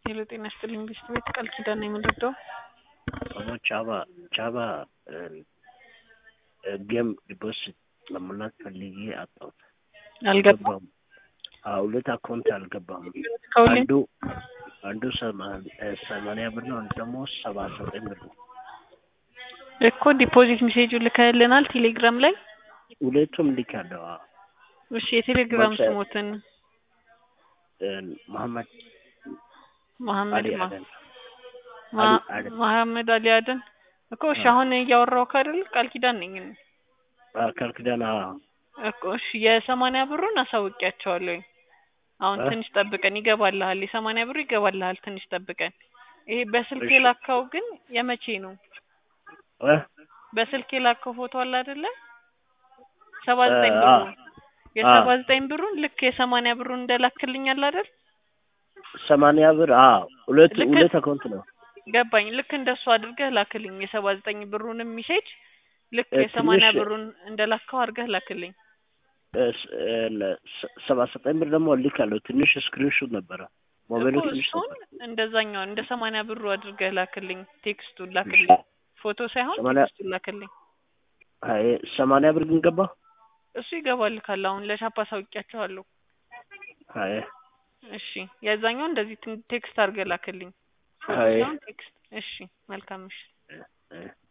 ሄሎ ጤና ይስጥልኝ ቢስት ቤት ቃል ኪዳን ነው የምንረዳው። ደግሞ ቻባ ቻባ ጌም ዲፖዚት ለመሙላት ፈልጌ አጣሁት። አልገባም ሁለት አካውንት አልገባም። ከሁሌ አንዱ አንዱ ሰማንያ ብር ነው፣ አንዱ ደግሞ ሰባ ዘጠኝ ብር ነው። እኮ ዲፖዚት ሜሴጁ ልከህልናል ቴሌግራም ላይ። ሁለቱም ልካለሁ። አዎ። እሺ የቴሌግራም መቼ? ስሞትን መሐመድ መሐመድ አሊ ማ አደን ማ- አሊ አደን። መሐመድ አሊ አደን እኮ እሺ አዎ። አሁን እያወራሁ አይደል ቃል ኪዳን ነኝ እኔ። ቃል ኪዳን አዎ። እኮ እሺ የሰማንያ ብሩን አሳውቂያቸዋለሁኝ። አሁን እ? ትንሽ ጠብቀን ይገባልሃል። የሰማንያ ብሩ ይገባልሃል። ትንሽ ጠብቀን። ይሄ በስልክ እሺ። የላካው ግን የመቼ ነው? እ? በስልክ የላከው ፎቶ አለ አይደለ? ሰባ ዘጠኝ አ- ብሩ አ- የሰባ ዘጠኝ ብሩን ልክ የሰማንያ ብሩን እንደላክልኝ አለ አይደል? ሰማንያ ብር አዎ። ሁለት ልክ- ሁለት አካውንት ነው። ገባኝ። ልክ እንደሱ አድርገህ ላክልኝ። የሰባ ዘጠኝ ብሩንም ሚሴጅ ልክ እ፣ የሰማንያ ትንሽ- ብሩን እንደላከው አድርገህ ላክልኝ። እ፣ ስ- እ፣ ለ- ሰ- ሰባ ዘጠኝ ብር ደግሞ ልካለሁ። ትንሽ ስክሪንሾት ነበረ። ሞባይሉ እኮ ትንሽ እሱን ነበር። እንደዛኛው እንደ ሰማንያ ብሩ አድርገህ ላክልኝ። ቴክስቱን ላክልኝ። ፎቶ ሳይሆን ሰማንያ- ቴክስቱን ላክልኝ። አይ ሰማንያ ብር ግን ገባ። እሱ ይገባል ካለ አሁን ለሻፓ ሳውቂያቸዋለሁ። አይ እሺ የዛኛው እንደዚህ ትን- ቴክስት አድርገህ ላክልኝ። ፎቶ አይ ሳይሆን ቴክስት። እሺ መልካም እሺ እ፣ እ